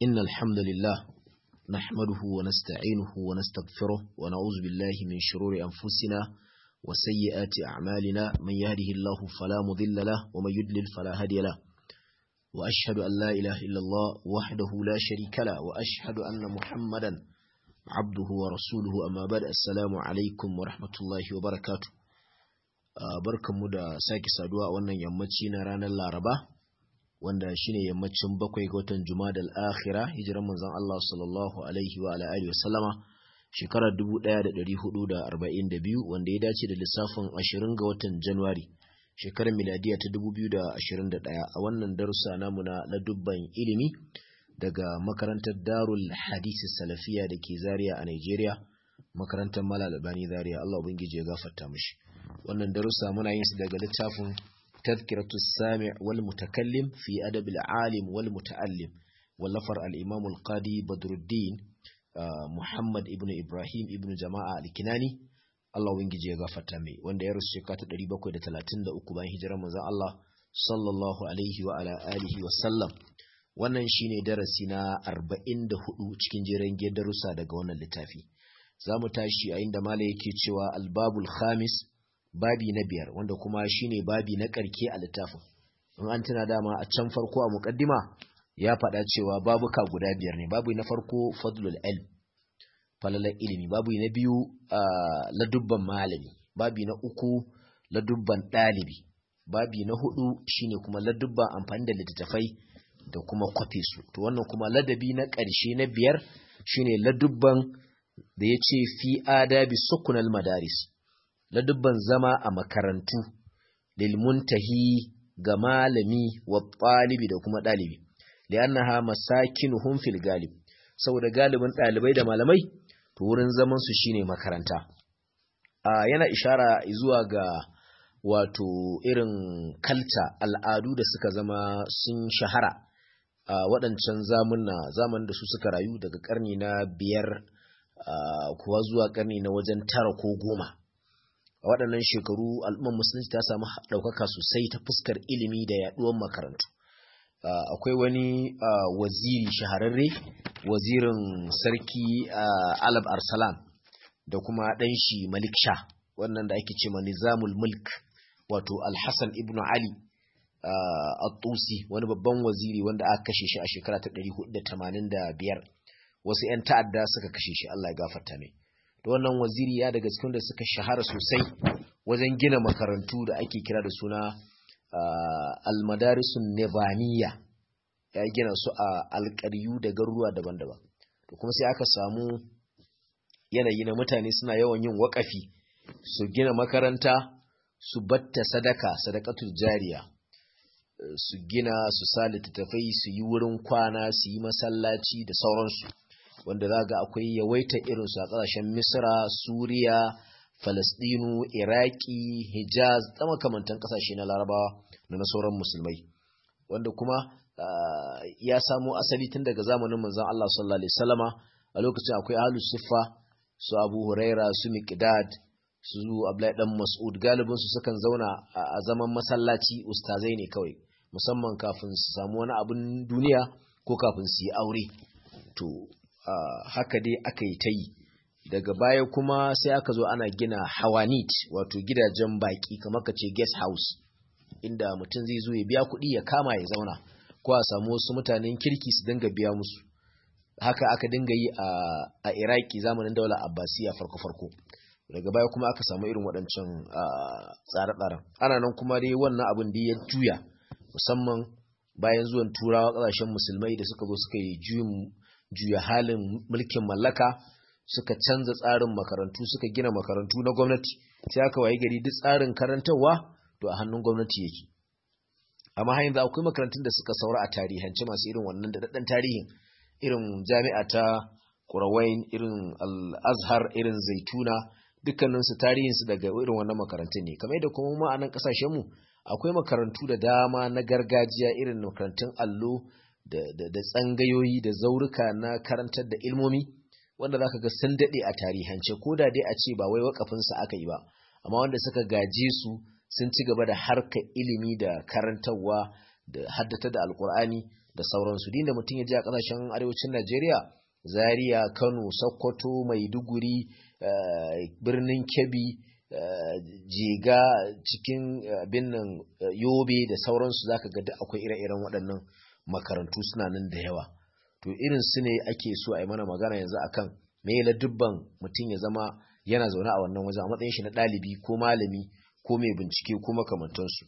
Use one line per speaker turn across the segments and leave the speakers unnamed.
إن الحمد لله نحمده ونستعينه ونستغفره ونعوذ بالله من شرور أنفسنا وسيئات أعمالنا من يهده الله فلا مضل له ومن يدلل فلا هادي له وأشهد أن لا إله إلا الله وحده لا شريك له وأشهد أن محمدا عبده ورسوله أما بعد السلام عليكم ورحمة الله وبركاته barkanmu da sake saduwa a wannan yammaci na ranar Laraba wanda shine yammacin bakwai ga watan Jumadal Akhira hijiran manzon Allah sallallahu alaihi wa ala alihi wasallama shekarar 1442 wanda ya dace da lissafin 20 ga watan January shekarar miladiya ta 2021 a wannan darussa namu na ladubban ilimi daga makarantar Darul Hadisi Salafiya da ke Zaria a Nigeria makarantar Malal Albani Zaria Allah ubangiji ya gafarta mishi wannan darussa muna yin su daga littafin tazkiratu sami' wal mutakallim fi adab al alim wal muta'allim wallafar al imam al qadi badruddin muhammad ibn ibrahim ibn jama'a al kinani Allah ubangiji ya gafarta mai wanda ya rasu shekara ta 733 bayan hijirar manzon Allah sallallahu alaihi wa ala alihi wa sallam wannan shine darasi na 44 cikin jerin darussa daga wannan littafi za mu tashi a inda mala yake cewa albabul khamis babi na biyar wanda kuma shine babi na karke a littafin in an tuna dama a can farko a muqaddima ya faɗa cewa babuka guda biyar ne babu na farko fadlul ilm falalar ilimi babu na biyu ladubban malami babi na uku ladubban ɗalibi babi na hudu shine kuma ladubban amfani da littattafai da kuma kwafe su to wannan kuma ladabi na ƙarshe na biyar shine ladubban da ya ce fi adabi sukunal madaris ladubban zama a makarantu lilmuntahi ga malami wa ɗalibi da kuma ɗalibi li'annaha masakinuhum fil galib saboda galibin ɗalibai da malamai to wurin zaman su shine makaranta a yana ishara zuwa ga wato irin kalta al'adu da suka zama sun shahara a waɗancan zamunna zaman da su suka rayu daga ƙarni na biyar kuwa zuwa ƙarni na wajen tara ko goma a waɗannan shekaru al'ummar musulunci ta samu ɗaukaka sosai ta fuskar ilimi da yaɗuwar makarantu akwai wani waziri shahararre wazirin sarki alab arsalan da kuma ɗan shi malik sha wannan da ake ce ma nizamul mulk wato alhassan ibn ali at-tusi wani babban waziri wanda aka kashe shi a shekara ta 485 wasu 'yan ta'adda suka kashe shi Allah ya gafarta mai da wannan waziri ya daga cikin da suka shahara sosai wajen gina makarantu da ake kira da suna almadarisun nebaniya ya gina su a alƙaryu da garuruwa daban-daban to kuma sai aka samu yanayi na mutane suna yawan yin waƙafi su gina makaranta su batta sadaka sadakatul jariya su gina su sa littattafai su yi wurin kwana su yi masallaci da sauransu wanda za ga akwai yawaita irinsu a ƙasashen misra suriya falasɗinu iraki hijaz da makamantan ƙasashe na larabawa da na sauran musulmai wanda kuma ya samo asali tun daga zamanin manzon Allah sallallahu alaihi wasallama a lokacin akwai ahlus suffa su abu huraira su miqdad su abdullahi dan mas'ud galibin su sukan zauna a zaman masallaci ustazai ne kawai musamman kafin su samu wani abin duniya ko kafin su yi aure to haka dai aka yi ta yi daga baya kuma sai aka zo ana gina hawanit wato gidajen baki kamar ka ce guest house inda mutum zai zo ya biya kuɗi ya kama ya zauna ko a samu wasu mutanen kirki su dinga biya musu haka aka dinga yi a iraki zamanin daular abbasiya farko-farko daga baya kuma aka samu irin waɗancan tsare-tsaren ana nan kuma dai wannan abin da ya juya musamman bayan zuwan turawa ƙasashen musulmai da suka zo suka yi juya halin mulkin mallaka suka canza tsarin makarantu suka gina makarantu na gwamnati sai aka waye gari duk tsarin karantarwa to a hannun gwamnati yake amma har yanzu akwai makarantun da suka saura a tarihance masu irin wannan da daɗin tarihin irin jami'a ta Qurawain irin Al-Azhar irin Zaituna dukkaninsu tarihinsu daga irin wannan makarantun ne kamar yadda kuma mu a nan kasashen mu akwai makarantu da dama na gargajiya irin makarantun allo da, da, da tsangayoyi da zaurika na karantar da ilmomi wanda zaka ga sun daɗe a tarihance ko da dai a ce ba wai wakafinsa aka yi ba amma wanda suka gaje su sun ci gaba da harka ilimi da karantarwa da haddata da alkur'ani da sauransu dinda mutum ya je a kasashen arewacin Najeriya Zaria Kano Sokoto Maiduguri birnin Kebbi Jiga cikin bin nan Yobe da sauransu zaka ga duk akwai ire-iren waɗannan makarantu suna nan da yawa to irin su ne ake so a yi mana magana yanzu akan me ladubban mutum ya zama yana zaune a wannan wajen a matsayin shi na ɗalibi ko malami ko mai bincike ko makamantansu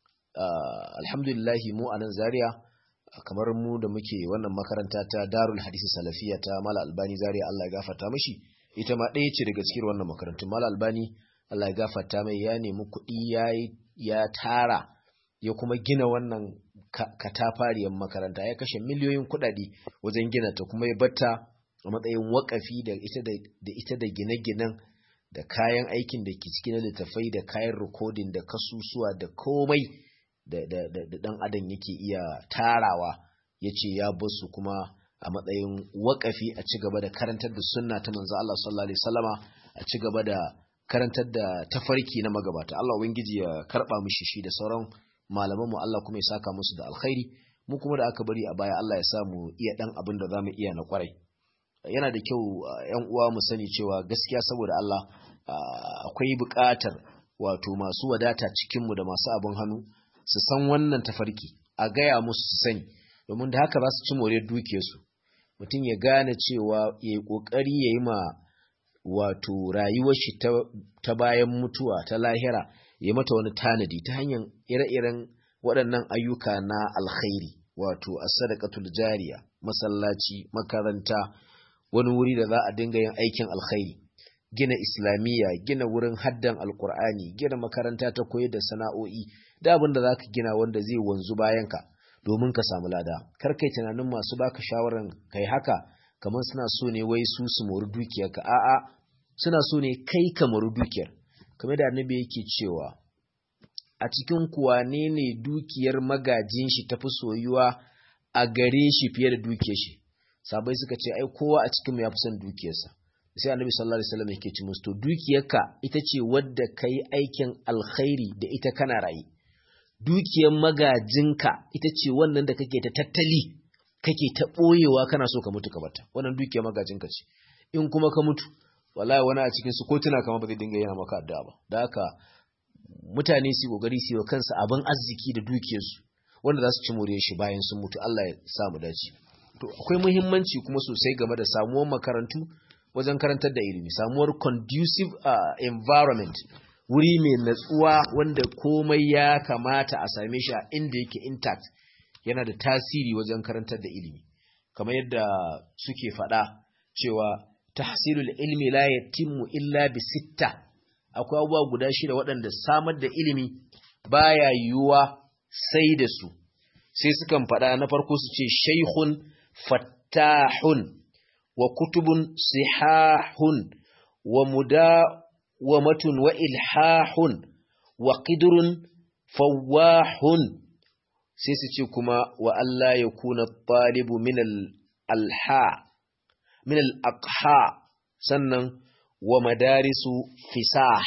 alhamdulillahi mu a nan zaria kamar mu da muke wannan makaranta ta darul hadisi salafiya ta mala albani zaria allah ya gafarta mashi ita ma ɗaya ce daga cikin wannan makarantun mala albani allah ya gafarta mai ya nemi kuɗi ya tara ya kuma gina wannan katafariyar makaranta ya kashe miliyoyin kuɗaɗe wajen gina ta kuma ya batta a matsayin wakafi da ita da gine-ginen da kayan aikin da ke ciki na littafai da kayan rikodin da kasusuwa da komai da dan adam yake iya tarawa ya ce ya basu kuma a matsayin wakafi a ci gaba da karantar da sunna ta manzo Allah sallallahu alaihi wasallama a ci gaba da karantar da tafarki na magabata Allah ubangiji ya karba mishi shi da sauran malaman mu Allah kuma ya saka musu da alkhairi mu kuma da aka bari a baya Allah ya sa mu iya dan abin da zamu iya na kwarai yana da kyau ‘yan uwa mu sani cewa gaskiya saboda Allah akwai buƙatar wato masu wadata cikinmu da masu abin hannu su san wannan tafarki a gaya musu su sani domin da haka za su ci more dukiyarsu mutum ya gane cewa ya yi ƙoƙari ya yi ma wato rayuwar shi ta bayan mutuwa ta lahira ya mata wani tanadi ta hanyar ire-iren waɗannan ayyuka na alkhairi wato as-sadaqatul jariya masallaci makaranta wani wuri da za a dinga yin aikin alkhairi gina islamiyya gina wurin haddan alkur'ani gina makaranta ta koyar da sana'o'i da abin da za ka gina wanda zai wanzu bayan ka domin ka samu lada kar kai tunanin masu baka shawaran kai haka kamar suna so ne wai su su mori dukiyarka a'a suna so ne kai ka mori dukiyar kamar da annabi yake cewa a cikin kuwa ne ne dukiyar magajin shi tafi soyuwa a gare shi fiye da dukiyar shi sabai suka ce ai kowa a cikin ya fi son dukiyarsa sai annabi sallallahu alaihi wasallam yake ci musu to dukiyarka ita ce wadda kai aikin alkhairi da ita kana rayi dukiyar magajinka ita ce wannan da kake ta tattali kake ta boyewa kana so ka mutu ka bata wannan dukiyar magajinka ce in kuma ka mutu wallahi wani a cikin su ko tuna kamar ba zai dinga yana maka addu'a ba da haka mutane su kokari su yi kansu abin arziki da dukiyarsu wanda za su ci more shi bayan sun mutu Allah ya sa mu dace to akwai muhimmanci kuma sosai game da samuwar makarantu wajen karantar da ilimi samuwar conducive uh, environment wuri mai natsuwa wanda komai ya kamata a same shi a inda yake intact yana da tasiri wajen karantar da ilimi kamar yadda suke faɗa cewa tahsilul ilmi la yatimmu illa bi sitta akwai abubuwa guda shida waɗanda samar da ilimi baya yiwuwa sai da su sai sukan faɗa na farko su ce shaikhun fattahun wa kutubun sihahun wa mudawamatun wa ilhahun wa qidrun fawahun sai su ce kuma wa Allah ya kuna talibu min al-alha min al-aqha sannan wa madarisu fisah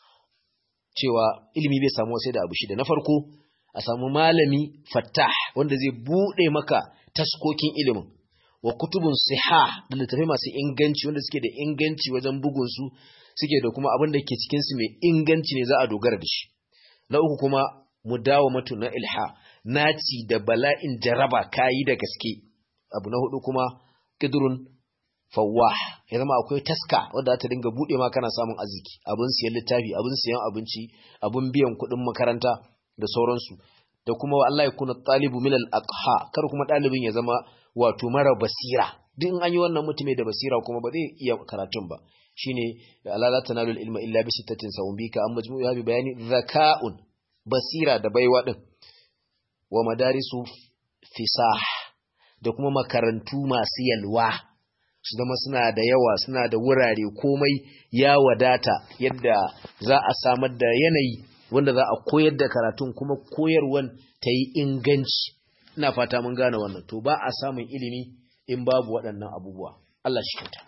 cewa ilimi bai samu sai da abu shida na farko a samu malami fattah wanda zai bude maka taskokin ilimin wa kutubun sihah da littafai masu inganci wanda suke da inganci wajen bugun su suke da kuma abin da ke cikin su mai inganci ne za a dogara da shi na uku kuma mudawamatu na ilha naci da bala'in jaraba kayi da gaske abu na hudu kuma kidrun fawwah ya zama akwai taska wadda ta dinga bude ma kana samun arziki abin siyan littafi abin siyan abinci abin biyan kuɗin makaranta da sauransu da kuma Allah ya kuna talibu milal aqha kar kuma ɗalibin ya zama wato mara basira duk an yi wannan mutume da basira kuma ba zai iya karatun ba shine la tanalul ilma illa bi sittatin sawun bika amma majmu'u bi bayani zaka'un basira da baiwa din wa madarisu fisah da kuma makarantu masu yalwa su zama suna da yawa suna da wurare komai ya wadata yadda za a samar da yanayi wanda za a koyar da karatun kuma koyarwan ta yi inganci ina fata mun gane wannan to ba a samun ilimi in babu waɗannan abubuwa Allah shi kyauta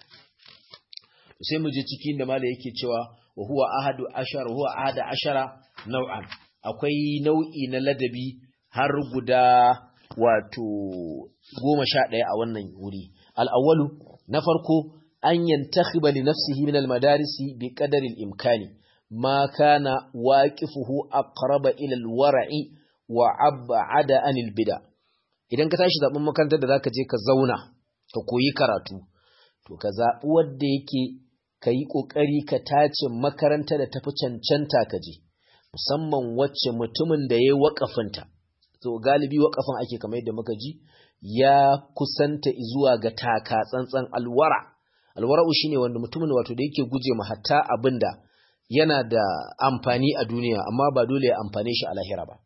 sai mu je cikin da mala yake cewa wa huwa ahadu ashara huwa ahada ashara nau'an akwai nau'i na ladabi har guda wato goma sha ɗaya a wannan wuri al'awwalu na farko an yantakhiba li nafsihi min al-madarisi bi qadari al-imkani ma kana waqifuhu aqraba ila al-wara'i wa ab'ada anil bid'a idan ka tashi zaben makarantar da zaka je ka zauna ka koyi karatu to ka zabi wanda yake kayi kokari ka tace makaranta da tafi cancanta ka je musamman wacce mutumin da yayi wakafinta to galibi wakafin ake kamar yadda muka ji ya kusanta zuwa ga taka tsantsan alwara alwara'u shine wanda mutumin wato da yake guje ma hatta abinda yana da amfani a duniya amma ba dole ya amfane shi a lahira ba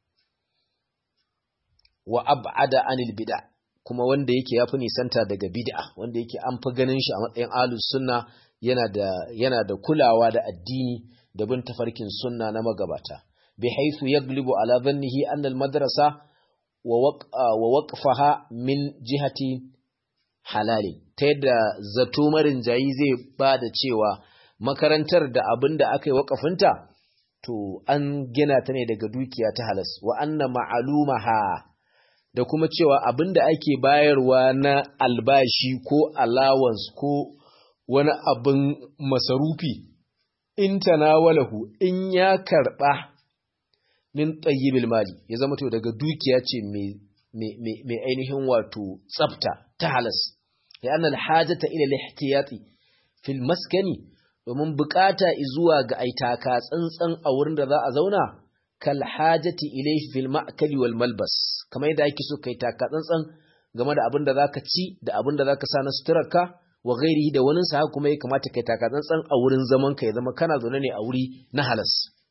wa ab'ada anil bid'a kuma wanda yake yafi nisanta daga bid'a wanda yake an fi ganin shi a matsayin ahlus sunna yana da yana da kulawa da addini da bin tafarkin sunna na magabata bi haythu yaglibu ala dhannihi anna al madrasa wa waqfaha min jihati halali ta yadda zato marin jayi zai ba da cewa makarantar da abin da aka yi waƙafinta to an gina ta ne daga dukiya ta halas wa anna ma'alumaha da kuma cewa abin da ake bayarwa na albashi ko allowance ko wani abin masarufi in tanawalahu in ya karɓa min tsayibil mali ya zama to daga dukiya ce mai ainihin wato tsafta ta halas ya annal hajata ila lihtiyati fil maskani domin bukata zuwa ga aitaka tsantsan a wurin da za a zauna kal hajati ilayhi fil ma'kali wal malbas kamar yadda ake so kai taka tsantsan game da abin da zaka ci da abin da zaka sa na suturarka wa ghairihi da wani sa kuma ya kamata kai taka tsantsan a wurin zaman ka ya zama kana zaune ne a wuri na halas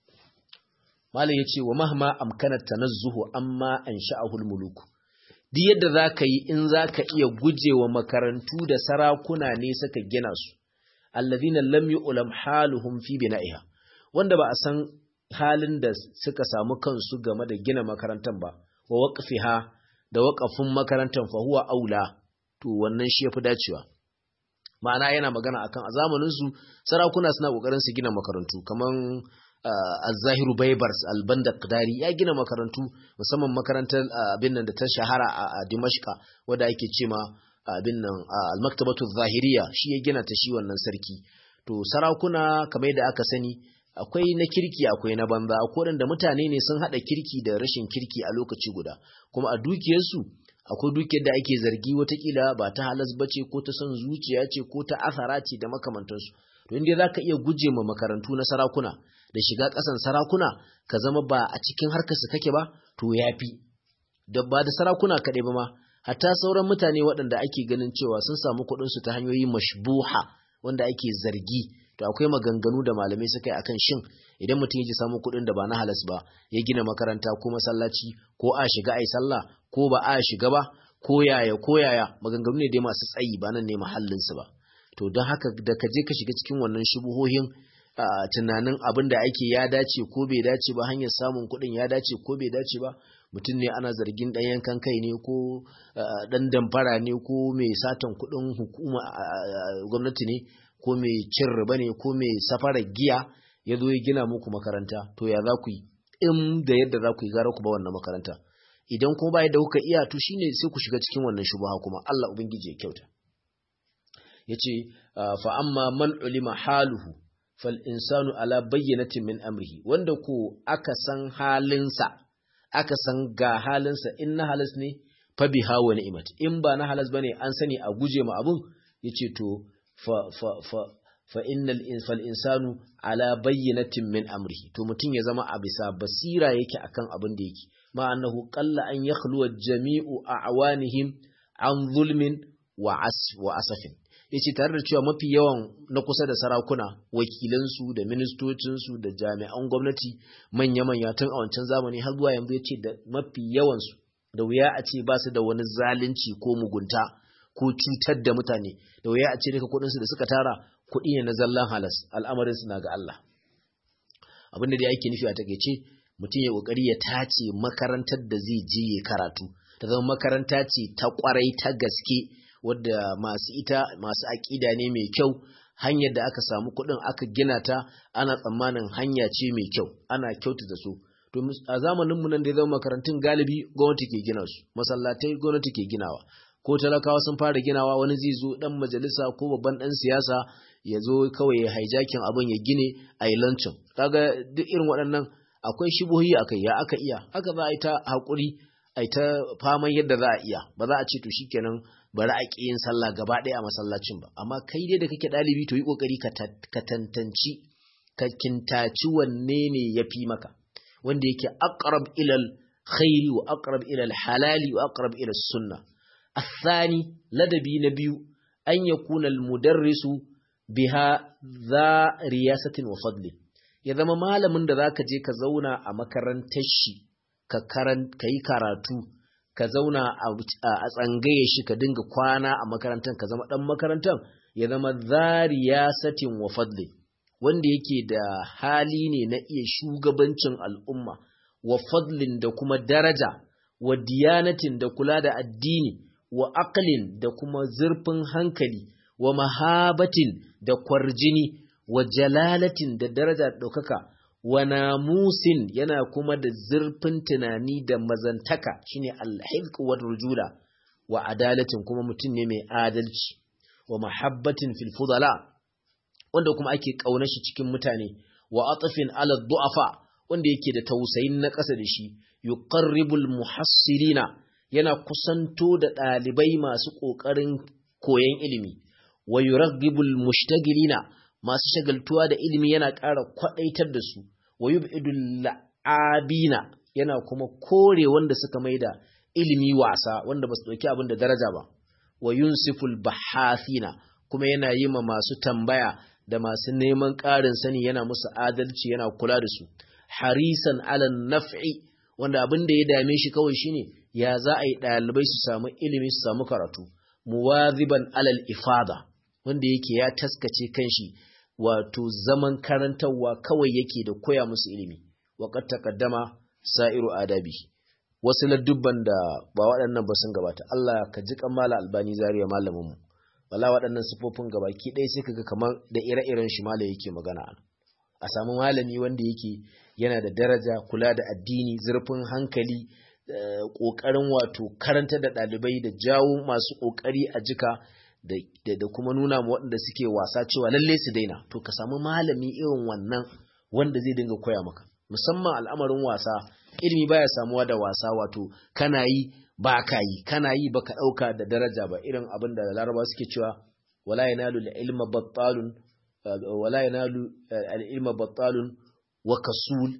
malam yace wa mahma amkana tanazzuhu amma ansha'ahu al muluk duk yadda zaka yi in zaka iya gujewa makarantu da sarakuna ne suka gina su alladhina lam yu'lam haluhum fi bina'iha wanda ba a san halin da suka samu kansu game da gina makarantar ba wa waqfiha da waqafin makarantar fa huwa aula to wannan shi yafi dacewa ma'ana yana magana akan a zamanin su sarakuna suna kokarin su gina makarantu kaman Az-Zahiru Baybars Albanda Qadari ya gina makarantu musamman makarantar abin nan da ta shahara a Dimashqa wanda ake cewa abin nan al-maktabatu zahiriya shi ya gina ta shi wannan sarki to sarakuna kamar yadda aka sani akwai na kirki akwai na banza akwai wanda mutane ne sun hada kirki da rashin kirki a lokaci guda kuma a dukiyarsu akwai dukiyar da ake zargi watakila ba ta halas bace ko ta son zuciya ce ko ta asara ce da makamantansu to inda zaka iya guje ma makarantu na sarakuna da shiga ƙasan sarakuna ka zama ba a cikin harkar su kake ba to yafi da ba da sarakuna kaɗai ba ma hatta sauran mutane waɗanda ake ganin cewa sun samu kuɗinsu ta hanyoyi mashbuha wanda ake zargi to akwai maganganu da malamai suka yi akan shin idan mutum ya ji samu kuɗin da ba na halas ba ya gina makaranta ko masallaci ko a shiga ai sallah ko ba a shiga ba ko yaya ko yaya maganganu ne dai masu tsayi ba nan ne mahallinsu ba to don haka da ka je ka shiga cikin wannan shubuhohin tunanin abin da ake ya dace ko bai dace ba hanyar samun kuɗin ya dace ko bai dace ba mutum ne ana zargin ɗan yankan kai ne ko ɗan damfara ne ko mai satan kuɗin hukuma gwamnati ne ko mai cin riba ne ko mai safarar giya ya zo ya gina muku makaranta to ya za ku yi in da yadda za ku yi gara ku ba wannan makaranta idan kuma ba yadda kuka iya to shine sai ku shiga cikin wannan shubuha kuma Allah ubangiji ya kyauta yace fa amma man ulima haluhu fal insanu ala bayyinatin min amrihi wanda ko aka san halinsa aka san ga halinsa in na halas ne fa biha wa ni'mat in ba na halas bane an sani a guje ma abun yace to fa fa fa fa innal fal insanu ala bayyinatin min amrihi to mutun ya zama a bisa basira yake akan abin da yake ma annahu qalla an yakhluwa jami'u a'wanihim an zulmin wa asafin yace tare da cewa mafi yawan na kusa da sarakuna wakilansu da ministocinsu da jami'an gwamnati manya-manya tun a wancan zamani har zuwa yanzu yace da mafi yawansu da wuya a ce ba su da wani zalunci ko mugunta ko cutar da mutane da wuya a ce duka kuɗinsu da suka tara kuɗi ne na zallan halas al'amarin na ga Allah abin da yake nufi a takeice mutum ya kokari ya tace makarantar da zai je ya karatu ta zama makaranta ce ta kwarai ta gaske wadda masu ita masu aƙida ne mai kyau hanyar da aka samu kuɗin aka gina ta ana tsammanin hanya ce mai kyau ana kyauta da su to a zamanin mu nan da ya zama makarantun galibi gwamnati ke gina su masallatai gwamnati ke ginawa ko talakawa sun fara ginawa wani zai zo dan majalisa ko babban dan siyasa ya zo kawai ya hijacking abin ya gine a yi lancin kaga duk irin waɗannan akwai shubuhi akai ya aka iya haka za a yi ta haƙuri a yi ta faman yadda za a iya ba za a ce to shikenan bari a ƙi yin sallah gaba ɗaya a masallacin ba amma kai dai da kake ɗalibi to yi ƙoƙari ka tantanci ka kintaci wanne ne ya fi maka wanda yake aqrab ilal khairi wa aqrab ilal halali wa aqrab ilal sunna الثاني لدبي نبي أن يكون المدرس بها ذا رياسة وفضل ya zama malamin da zaka je ka zauna a makarantar shi ka yi karatu ka zauna a tsangaye shi ka dinga kwana a makarantar ka zama dan makarantar ya zama zariyasatin wa fadli wanda yake da hali ne na iya shugabancin al'umma wa fadlin da kuma daraja wa diyanatin da kula da addini wa aqlin da kuma zurfin hankali wa mahabatin da kwarjini wa jalalatin da daraja ɗaukaka wa namusin yana kuma da zurfin tunani da mazantaka shine alhizq wa rujula wa adalatin kuma mutum ne mai adalci wa mahabbatin fil fudala wanda kuma ake kauna shi cikin mutane wa atafin ala du'afa wanda yake da tausayin na ƙasa da shi yuqarribul muhassirina yana kusanto da ɗalibai masu ƙoƙarin koyon ilimi wa yuraghibul mushtagilina masu shagaltuwa da ilimi yana ƙara kwaɗaitar da su wa yub'idul la'abina yana kuma kore wanda suka maida ilimi wasa wanda ba su ɗauki abin da daraja ba wa yunsiful bahafina kuma yana yi ma masu tambaya da masu neman ƙarin sani yana musu adalci yana kula da su harisan alan naf'i wanda abin da ya dame shi kawai shine ya za a yi ɗalibai su samu ilimi su samu karatu muwaziban alal ifada wanda yake ya taskace kanshi wato zaman karantarwa kawai yake da koya musu ilimi waƙar takaddama sa'iru adabi wasu ladubban da ba waɗannan ba sun gabata Allah ka ji mala albani zariya malamin mu wala waɗannan sifofin gabaki ɗaya sai kaga kamar da ire-iren shi mala yake magana a samu malami wanda yake yana da daraja kula da addini zurfin hankali ƙoƙarin wato karanta da ɗalibai da jawo masu ƙoƙari a jika da kuma nuna ma waɗanda suke wasa cewa lalle su daina to ka samu malami irin wannan wanda zai dinga koya maka musamman al'amarin wasa ilimi baya samuwa da wasa wato kana yi ba ka yi kana yi ba ka ɗauka da daraja ba irin abin da laraba suke cewa wala yanalu ilma battalun wala yanalu al-ilma battalun wa kasul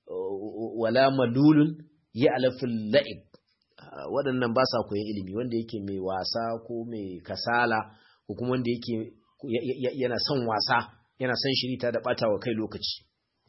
wala malulun ya alafin la'ib waɗannan ba sa koyan ilimi wanda yake mai wasa ko mai kasala ko kuma wanda yake yana son wasa yana son shirita da ɓata wa kai lokaci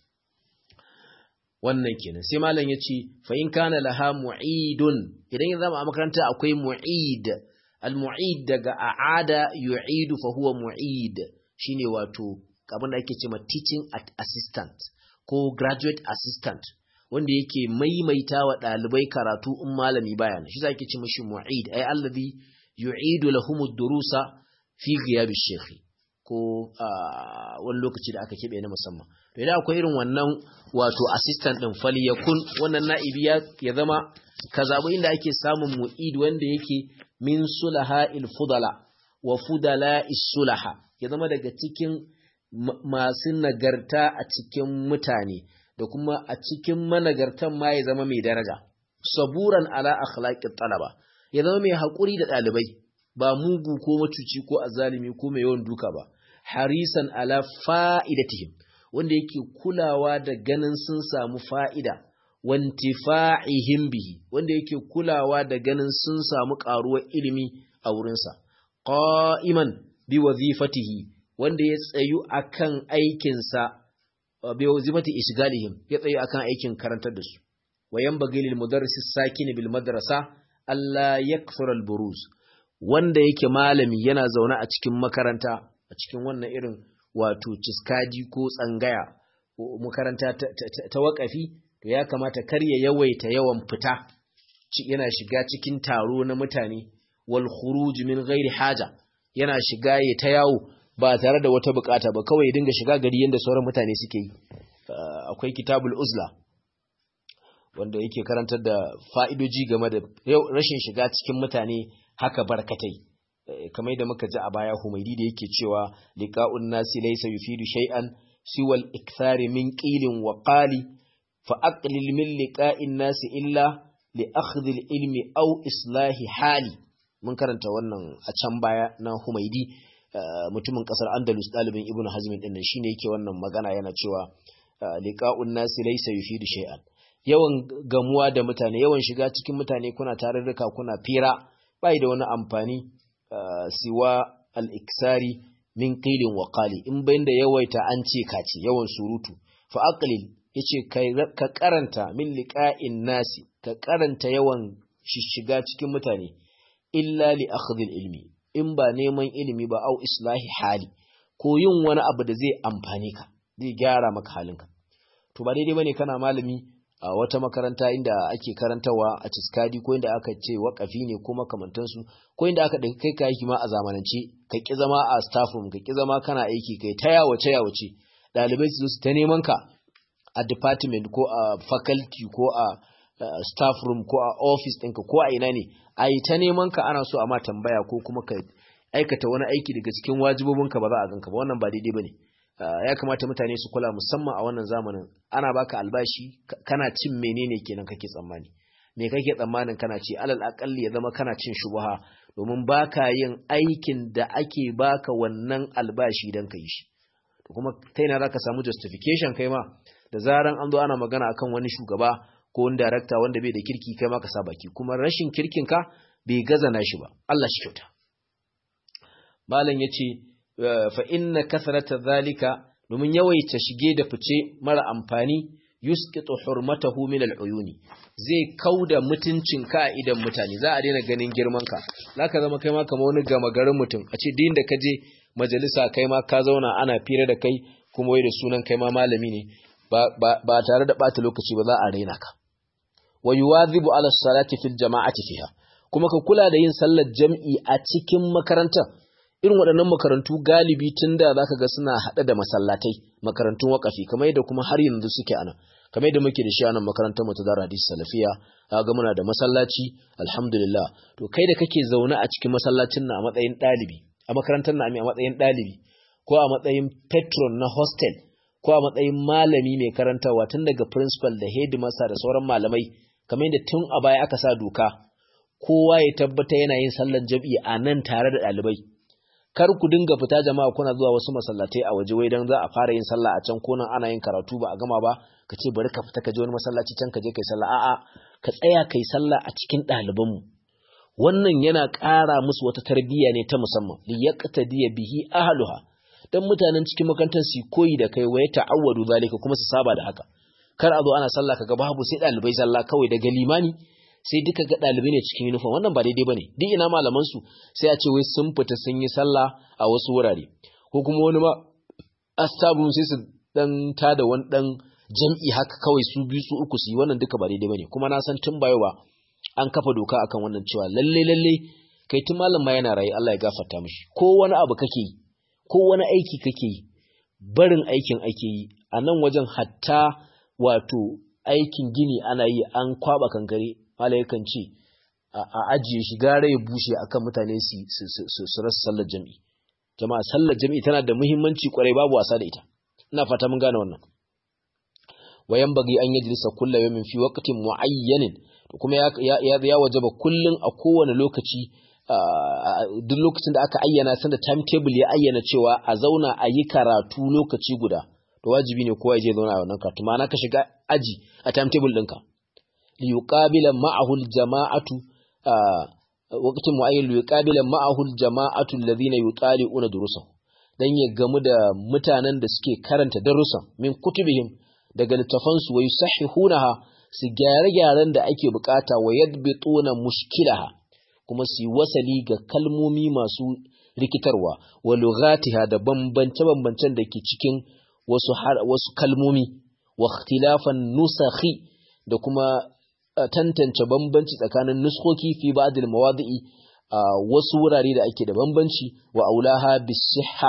wannan kenan sai malam ya ce fa'in kana laha mu'idun idan ya zama a makaranta akwai mu'id al-mu'id daga a'ada yu'idu fa huwa mu'id shine wato abin da ake ce ma teaching assistant ko graduate assistant wanda yake maimaita wa ɗalibai karatu in malami baya shi za ki ci mashi mu'id ai allazi yu'idu lahumud durusa fi ghiyabish shaykh ko wani lokaci da aka kebe na musamman to idan akwai irin wannan wato assistant din fali yakun wannan na'ibi ya zama ka zabi inda ake samun mu'id wanda yake min sulaha il fudala wa fudala is sulaha ya zama daga cikin masu nagarta a cikin mutane da kuma a cikin managartan ma ya zama mai daraja saburan ala akhlaqit talaba ya zama mai hakuri da dalibai ba mugu ko macuci ko azalimi ko mai yawan duka ba harisan ala fa'idatihim wanda yake kulawa da ganin sun samu fa'ida wantifa'ihim bihi wanda yake kulawa da ganin sun samu karuwar ilimi a wurinsa qa'iman bi wazifatihi wanda ya tsayu akan aikinsa bi wazifati ishgalihim ya tsayu akan aikin karantar da su wa yanbaghi lil mudarris sakin bil madrasa alla yakfur al buruz wanda yake malami yana zaune a cikin makaranta a cikin wannan irin wato ciskadi ko tsangaya makaranta ta wakafi to ya kamata kar ya yawaita yawan fita yana shiga cikin taro na mutane wal khuruj min ghairi haja yana shiga ya ta yawo ba tare da wata bukata ba kawai dinga shiga gari yanda sauran mutane suke yi akwai kitabul uzla wanda yake karantar da fa'idoji game da rashin shiga cikin mutane haka barkatai kamar yadda muka ji a baya humaidi da yake cewa liqa'un nasi laysa yufidu shay'an siwal ikthari min qilin wa qali fa aqlil min liqa'in nasi illa li akhdhi ilmi aw islahi hali mun karanta wannan a can baya na humaidi mutumin kasar andalus dalibin ibnu hazm din nan shine yake wannan magana yana cewa liqa'un nasi laysa yufidu shay'an yawan gamuwa da mutane yawan shiga cikin mutane kuna tarurruka kuna fira bai da wani amfani siwa al-iksari min qilin wa qali in bayin da yawaita an ce kace yawan surutu fa aqlil yace ka karanta min liqa'in nasi ka karanta yawan shishiga cikin mutane illa li akhdhil ilmi in ba neman ilimi ba au islahi hali ko yin wani abu da zai amfane ka zai gyara maka halinka to ba daidai bane kana malami a wata makaranta inda ake karantawa a ciskadi ko inda aka ce wakafi ne ko makamantansu ko inda aka ɗauki kai ka aiki ma a zamanance ka ƙi zama a staff room ka ƙi zama kana aiki kai ta yawace yawace ɗalibai su su ta neman ka a department ko a faculty ko a staff room ko a office ɗinka ko a ina ne a yi ta neman ka ana so a ma tambaya ko kuma ka aikata wani aiki daga cikin wajibobinka ba za a ganka ba wannan ba daidai ba ne ya kamata mutane su kula musamman a wannan zamanin ana baka albashi kana cin menene kenan kake tsammani me kake tsammanin kana ci alal akalli ya zama kana cin shubuha domin baka yin aikin da ake baka wannan albashi dan ka yi shi to kuma ta yana zaka samu justification kai ma da zaran an zo ana magana akan wani shugaba ko wani director wanda bai da kirki kai ma ka sa baki kuma rashin kirkin ka bai gaza na shi ba Allah shi kyauta malam yace fa inna kasrata zalika domin yawaita shige da fice mara amfani yusqitu hurmatahu min al'uyuni zai kauda mutuncin ka a idan mutane za a daina ganin girman ka zaka zama kai ma kamar wani gama garin mutum a ce din da ka je majalisa kai ma ka zauna ana fira da kai kuma wai da sunan kai ma malami ne ba tare da bata lokaci ba za a raina ka wa yuwadhibu ala salati fil jama'ati fiha kuma ka kula da yin sallar jam'i a cikin makarantar irin waɗannan makarantu galibi tun da za ka ga suna haɗe da masallatai makarantun waƙafi kamar yadda kuma har yanzu suke ana kamar yadda muke da shi a nan makarantar mu ta Zara Hadis Salafiya ga muna da masallaci alhamdulillah to kai da kake zaune a cikin masallacin na a matsayin ɗalibi a makarantar na a matsayin ɗalibi ko a matsayin patron na hostel ko a matsayin malami mai karantarwa tun daga principal da headmaster da sauran malamai kamar yadda tun a baya aka sa doka kowa ya tabbata yana yin sallar jam'i a nan tare da ɗalibai kar ku dinga fita jama'a kuna zuwa wasu masallatai a waje wai dan za a fara yin sallah a can ko nan ana yin karatu ba a gama ba ka ce bari ka fita ka je wani masallaci can ka je kai sallah a'a ka tsaya kai sallah a cikin ɗaliban mu wannan yana ƙara musu wata tarbiyya ne ta musamman li yaqtadiya bihi ahluha dan mutanen cikin makarantar su koyi da kai waye ta'awwadu zalika kuma su saba da haka kar a zo ana sallah kaga babu sai ɗalibai sallah kawai daga limani sai duka ga ɗalibai ne cikin uniform wannan ba daidai bane duk ina malaman su sai a ce wai sun fita sun yi sallah a wasu wurare ko kuma wani ma astabun sai su dan tada wani dan jam'i haka kawai su biyu su uku su yi wannan duka ba daidai bane kuma na san tun bayo ba an kafa doka akan wannan cewa lalle lalle kai tun malam ma yana rayu Allah ya gafarta mishi ko wani abu kake yi ko wani aiki kake yi barin aikin ake yi a nan wajen hatta wato aikin gini ana yi an kwaba kankare Mala yakan ce a ajiye shi gara ya bushe akan mutane su rasa sallar jami'i. Jama'a sallar jami'i tana da muhimmanci kwarai babu wasa da ita. Ina fata mun gane wannan. Wayan bagi an yajlisa kullu yawmin fi waqtin muayyanin to kuma ya ya, ya wajaba kullun a kowane lokaci duk lokacin da aka ayyana sanda timetable ya ayyana cewa a zauna a yi karatu lokaci guda to wajibi ne kowa ya je zauna a wannan karatu ma'ana ka shiga aji a timetable ɗinka. liyuqabila ma'ahu aljama'atu waqtin mu'ayyan liyuqabila ma'ahu aljama'atu alladhina yutali'una durusahu dan ya gamu da mutanen da suke karanta darussan min kutubihim daga littafan su wayu sahihunaha su gyare-gyaren da ake bukata wa yadbituna mushkilaha kuma su yi wasali ga kalmomi masu rikitarwa wa lughatiha da bambance-bambancen da ke cikin wasu wasu kalmomi wa ikhtilafan nusakhi da kuma tantance bambanci tsakanin nuskoki fi ba'dil mawadi'i a wasu wurare da ake da bambanci wa aulaha bisihha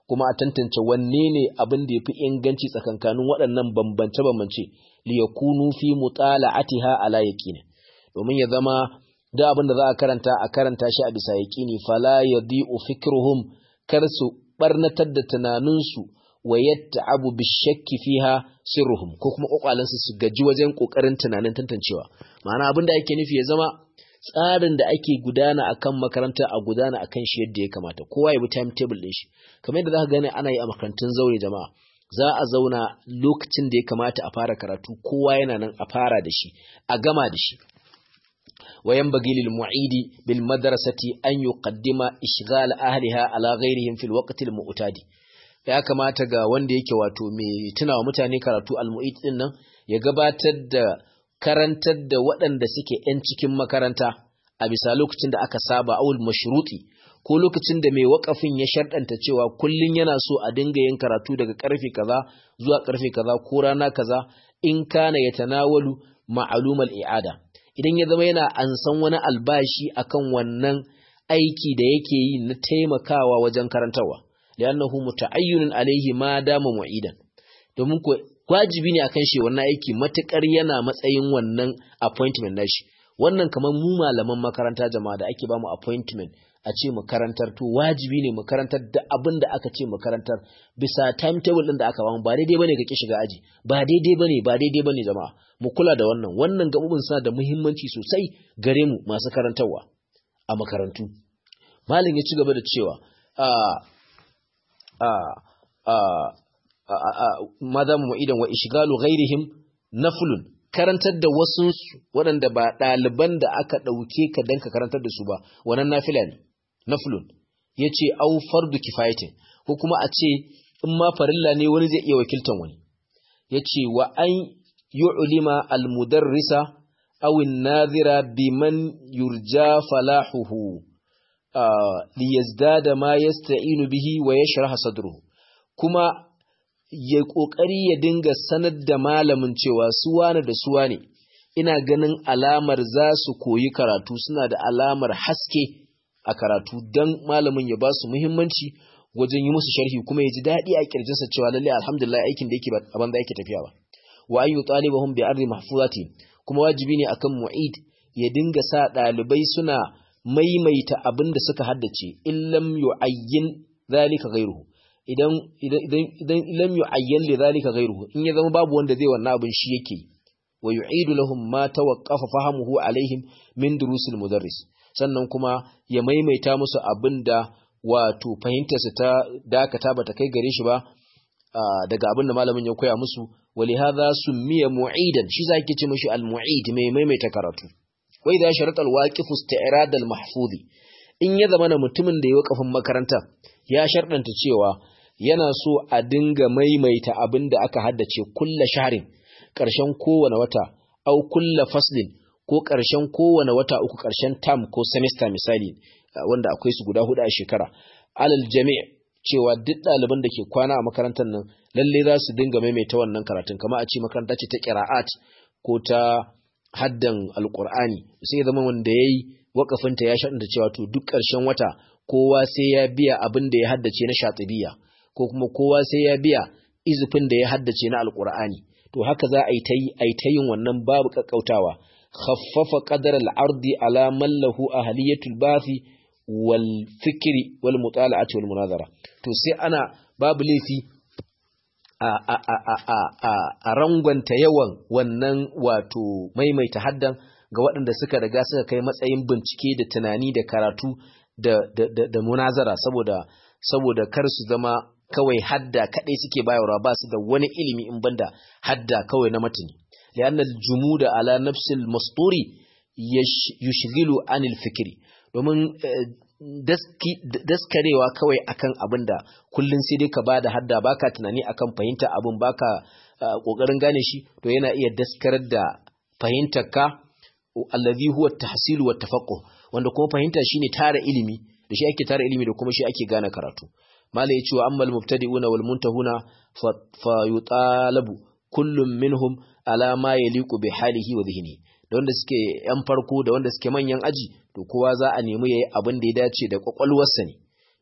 kuma a tantance wanne ne abin da yafi inganci tsakankanin waɗannan bambance bambance li yakunu fi mutala'atiha ala yaqini domin ya zama da abin da za a karanta a karanta shi a bisa yaqini fala yadi'u fikruhum kar su barnatar da tunaninsu wa yatta'abu bishakki fiha sirruhum ko kuma kokwalansu su gaji wajen kokarin tunanin tantancewa ma'ana abin da ake nufi ya zama tsarin da ake gudana akan makaranta a gudana akan shi yadda ya kamata kowa ya bi timetable din shi kamar yadda zaka gani ana yi a makarantun zaure jama'a za a zauna lokacin da ya kamata a fara karatu kowa yana nan a fara da shi a gama da shi وينبغي للمعيد بالمدرسة أن يقدم إشغال أهلها على غيرهم في الوقت المعتاد ya kamata ga wanda yake wato mai tunawa mutane karatu almu'id din nan ya gabatar da karantar da waɗanda suke ‘yan cikin makaranta a bisa lokacin da aka saba awul mashruti ko lokacin da mai wakafin ya sharɗanta cewa kullum yana so a dinga yin karatu daga ƙarfe kaza zuwa ƙarfe kaza ko rana kaza in kana ya tanawalu ma'alumal i'ada idan ya zama yana ansan wani albashi akan wannan aiki da yake yi na taimakawa wajen karantarwa li'annahu muta'ayyinun alaihi ma dama mu'idan domin ko wajibi ne akan shi wannan aiki matukar yana matsayin wannan appointment nashi wannan kamar mu malaman makaranta jama'a da ake bamu appointment a ce mu karantar to wajibi ne mu karantar da abin da aka ce mu karantar bisa timetable din da aka bamu ba daidai bane ka ki shiga aji ba daidai bane ba daidai bane jama'a mu kula da wannan wannan gabubin suna da muhimmanci sosai gare mu masu karantarwa a makarantu malin ya ci gaba da cewa madamu mu'idan wa ishgalu ghairihim naflun karantar da wasu waɗanda ba ɗaliban da aka ɗauke ka dan ka karantar da su ba wannan nafila ne naflun yace au fardu kifayatin ko kuma a ce in ma farilla ne wani zai iya wakiltan wani yace wa an yu'lima al-mudarrisa aw an-nadhira biman yurja falahuhu liyazdada ma yasta'inu bihi wa yashraha sadruhu kuma ya kokari ya dinga sanar da malamin cewa su wane da su wane ina ganin alamar za su koyi karatu suna da alamar haske a karatu dan malamin ya ba su muhimmanci wajen yi musu sharhi kuma ya ji daɗi a kirjinsa cewa lalle alhamdulillah aikin da yake a banza yake tafiya ba wa an yutalibahum bi ardi mahfuzati kuma wajibi ne akan mu'id ya dinga sa ɗalibai suna maimaita abin da suka haddace illam yu'ayyin zalika ghairuhu idan idan idan lam yu'ayyan li zalika ghairuhu in ya zama babu wanda zai wannan abin shi yake wa yu'idu lahum ma tawaqqafa fahamuhu alaihim min durusil mudarris sannan kuma ya maimaita musu abin da wato fahimtarsa ta dakata bata kai gare shi ba daga abin da malamin ya koya musu ولهذا سمي معيدا shi zaki ce mishi al-mu'id mai maimaita karatu wai da sharat al-waqif isti'rad al-mahfuz in ya zama mutumin da ya wakafin makaranta ya sharɗanta cewa yana so a dinga maimaita abin da aka haddace kulla shahrin ƙarshen kowane wata au kulla faslin ko ƙarshen kowane wata uku ƙarshen term ko semester misali wanda akwai su guda hudu a shekara alal jami' cewa duk ɗaliban da ke kwana a makarantar nan lalle za su dinga maimaita wannan karatun kama a ce makaranta ce ta ƙira'at ko ta haddan alƙur'ani sai zama wanda ya yi wakafinta ya shaɗanta cewa to duk ƙarshen wata kowa sai ya biya abin da ya haddace na shatibiya ko kuma kowa sai ya biya izufin da ya haddace na alƙur'ani to haka za a yi ta yi a yi ta yin wannan babu ƙaƙƙautawa khaffafa qadar al-ardi ala man lahu ahliyatul bathi wal fikri wal mutala'ati wal munazara to sai ana babu laifi a a a a a a rangwanta yawan wannan wato maimaita haddan ga waɗanda suka riga suka kai matsayin bincike da tunani da karatu da da da, da munazara saboda saboda kar su zama kawai hadda kadai suke bayarwa ba su da wani ilimi in banda hadda kawai na matani li'anna al-jumuda ala nafsil masturi yushghilu anil fikri domin daskarewa kawai akan abin da kullum sai dai ka ba da hadda baka tunani akan fahimta abin baka kokarin gane shi to yana iya daskarar da fahimtar ka allazi huwa tahsil wa tafaqquh wanda kuma fahimta shine tara ilimi da shi ake tara ilimi da kuma shi ake gane karatu mala ya ce wa ammal mubtadi'una wal muntahuna fa yutalabu kullum minhum ala ma yaliqu bi halihi wa dhihni da wanda suke yan farko da wanda suke manyan aji to kowa za a nemi yayi abin da ya dace da kwakwalwarsa ne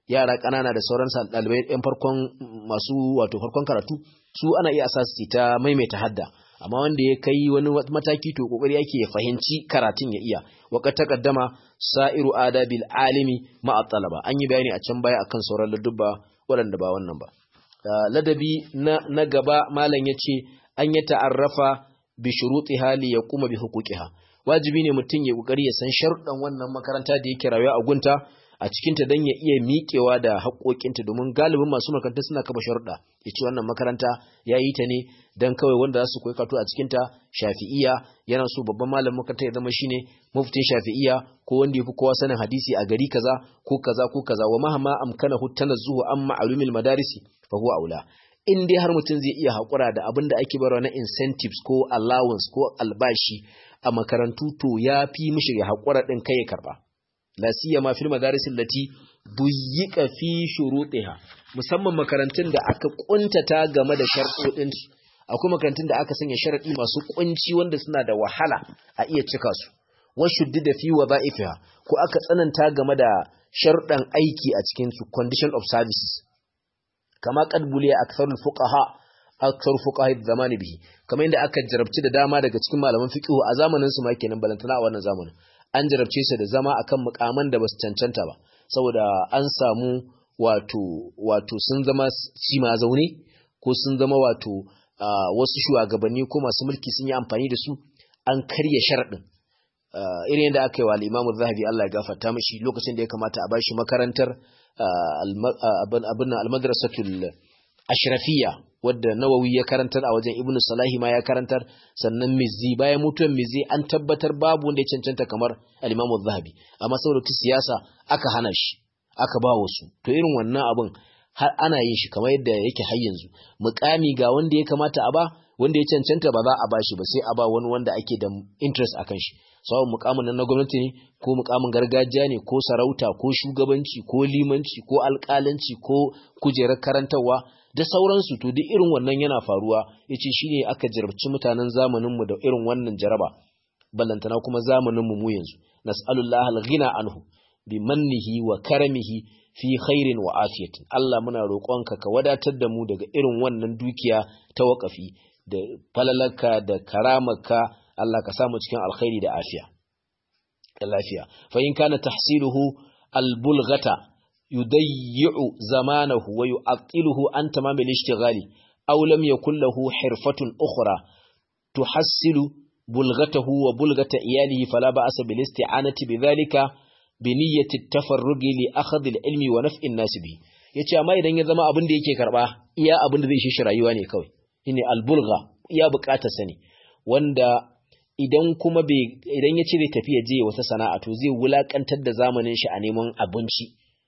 yara ƙanana da sauran ɗalibai ɗan farkon masu wato farkon karatu su ana iya asasi ta maimaita hadda amma wanda ya kai wani mataki to kokari yake ya fahimci karatun ya iya waqad taqaddama sa'iru adabil alimi ma talaba an yi bayani a can baya akan sauran ladubba waɗanda ba wannan ba ladabi na, na gaba malam yace an yi ta'arrafa bi shurutiha li yaquma bi huquqiha wajibi ne mutum ya kokari ya san sharuɗan wannan makaranta da yake rayuwa a gunta a cikinta don ya iya miƙewa da haƙoƙinta domin galibin masu makaranta suna kafa sharuɗa ya ce wannan makaranta ya yi ta ne don kawai wanda za su koyi kato a cikinta shafi'iya yana so babban malamin makaranta ya zama shine muftin shafi'iya ko wanda ya fi kowa sanin hadisi a gari kaza ko kaza ko kaza wa mahama amkana hutana zuhu an ma'alumil madarisi fa huwa aula in dai har mutum zai iya haƙura da abin da ake barwa na incentives ko allowance ko albashi a makarantu to ya fi mishi ya haƙura ɗin kai ya karɓa la siyama fil madaris allati buyyika fi shurutiha musamman makarantun da aka kuntata game da sharɗoɗin su akwai makarantun da aka sanya sharadi masu kunci wanda suna da wahala a iya cika su wa shuddida fi wadha'ifiha ko aka tsananta game da sharuɗan aiki a cikin su condition of services kama qad buliya aktharul fuqaha akthar fuqaha zamani bihi kamar yadda aka jarabci da dama daga cikin malaman fiqh a zamanin su ma kenan balantana a wannan zamanin an jarabce su da zama akan mukaman da basu cancanta ba saboda an samu wato wato sun zama ma zaune ko sun zama wato wasu shugabanni ko masu mulki sun yi amfani da su an karya sharadin irin yadda aka yi wa al-Imam zahabi Allah ya gafarta mishi lokacin da ya kamata a bashi makarantar abin al-madrasatul ashrafiyya wadda nawawi ya karantar a wajen ibnu salahi ma ya karantar sannan mizzi bayan mutuwar mizzi an tabbatar babu wanda ya cancanta kamar al-imamu zahabi amma saboda ta siyasa aka hana shi aka ba wasu to irin wannan abin har ana yin shi kamar yadda yake har yanzu mukami ga wanda ya kamata a ba wanda ya cancanta ba za a ba shi ba sai a ba wani wanda ake da interest akan shi sawon mukamin nan na gwamnati ne ko mukamin gargajiya ne ko sarauta ko shugabanci ko limanci ko alƙalanci ko kujerar karantarwa da sauransu to duk irin wannan yana faruwa yace shine aka jarabci mutanen zamanin mu da irin wannan jaraba ballantana kuma zamanin mu mu yanzu nas'alullahi al-ghina anhu bi mannihi wa karamihi fi khairin wa afiyatin Allah muna roƙonka ka wadatar da mu daga irin wannan dukiya ta waƙafi da falalaka da karamarka Allah ka samu cikin alkhairi da afiya da lafiya fa in kana tahsiluhu al-bulghata yudayyi'u zamanahu wa yu'attiluhu an tamam al-ishtighali aw lam yakul lahu hirfatun ukhra tuhassilu bulghatahu wa bulghata iyalihi fala ba'asa bil isti'anati bidhalika bi niyyati at-tafarrugi li akhdh al-ilmi wa naf'i an-nas bi yace amma idan ya zama abin da yake karba iya abin da zai shi rayuwa ne kawai shine al-bulgha iya bukatar sani wanda idan kuma bai idan ya cire tafiya je wata sana'a to zai wulakantar da zamanin shi a neman abinci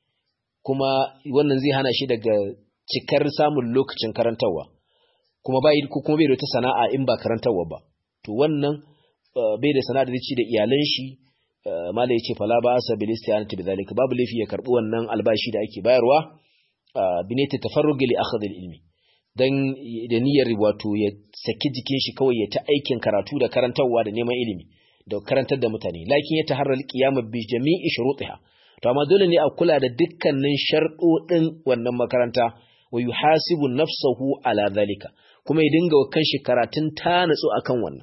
kuma wannan zai hana shi daga cikar samun lokacin karantarwa kuma bai kuma bai da wata sana'a in ba karantarwa ba to wannan bai da sana'a da zai ci da iyalan shi mala yace fala ba asa bil istiyanati bidhalika babu lafi ya karbi wannan albashi da ake bayarwa binati tafarrugi li akhdh al ilmi dan da niyyar wato ya saki jikin shi kawai ya ta aikin karatu da karantarwa da neman ilimi da karantar da mutane lakin ya taharral qiyamah bi jami'i shurutiha to amma dole ne a kula da dukkanin sharɗoɗin wannan makaranta wa yuhasibu nafsahu ala zalika kuma ya dinga wa kanshi karatun ta natsu akan wannan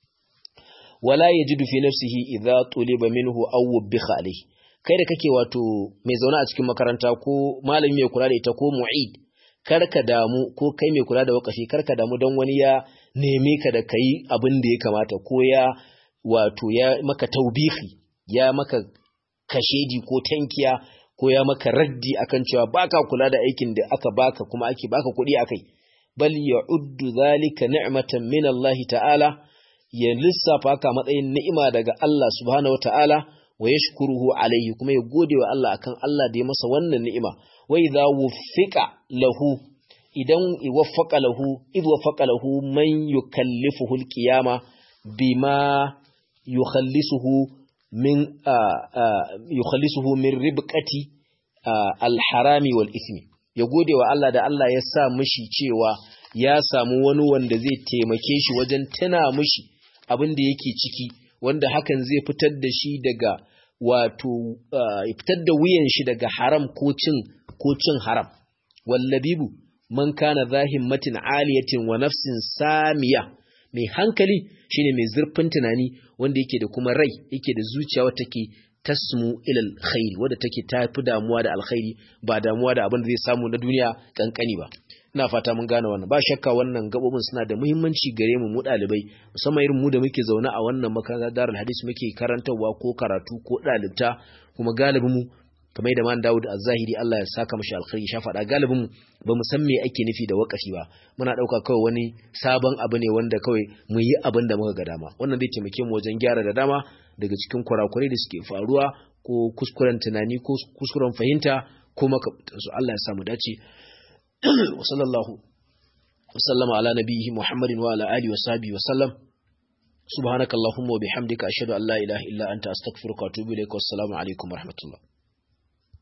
wala yajidu fi nafsihi idza tuliba minhu aw wubikha alayhi kai da kake wato mai zaune a cikin makaranta ko malami mai kula da ita ko mu'id karka damu ko kai mai kula da wakafi karka damu don wani ya neme ka da kai abin da ya kamata ko ya wato ya maka taubihi ya maka kashedi ko tankiya ko ya maka raddi akan cewa baka kula da aikin da aka baka kuma ake baka kuɗi akai bal ya'uddu zalika ni'matan min Allah ta'ala ya lissafa ka matsayin ni'ima daga Allah subhanahu wa ta'ala wa yashkuruhu alayhi kuma ya gode wa Allah akan Allah da ya masa wannan ni'ima wa idza wuffiqa lahu idan waffaqa lahu id waffaqa lahu man yukallifuhu alqiyama bima yukhallisuhu min yukhallisuhu min ribqati alharami wal ismi ya gode wa Allah da Allah ya sa mishi cewa ya samu wani wanda zai taimake shi wajen tuna mishi abin da yake ciki wanda hakan zai fitar da shi daga wato fitar da wuyan shi daga haram ko cin ko cin haram wallabibu man kana zahimmatin aliyatin wa nafsin samiya mai hankali shine mai zurfin tunani wanda yake da kuma rai yake da zuciya wata take tasmu ilal khairi wadda take tafi damuwa da alkhairi ba damuwa da abin da zai samu na duniya kankani ba ina fata mun gane wannan ba shakka wannan gabobin suna da muhimmanci gare mu mu dalibai musamman irin mu da muke zaune a wannan makarantar darul hadis muke karantawa ko karatu ko dalibta kuma galibin mu kamar da man Dawud az-Zahiri Allah ya saka mashi alkhairi sha faɗa galibin mu ba mu san me ake nufi da wakafi ba muna ɗauka kawai wani sabon abu ne wanda kawai mu yi abin da muka ga dama wannan zai taimake mu wajen gyara da dama daga cikin kurakurai da suke faruwa ko kuskuren tunani ko kuskuren fahimta ko makamantansu Allah ya samu dace wa sallallahu wa sallama ala nabiyhi Muhammadin wa ala alihi wa sahbihi wa sallam subhanakallahumma wa bihamdika ashhadu an la ilaha illa anta astaghfiruka wa atubu ilaik wassalamu alaikum wa rahmatullah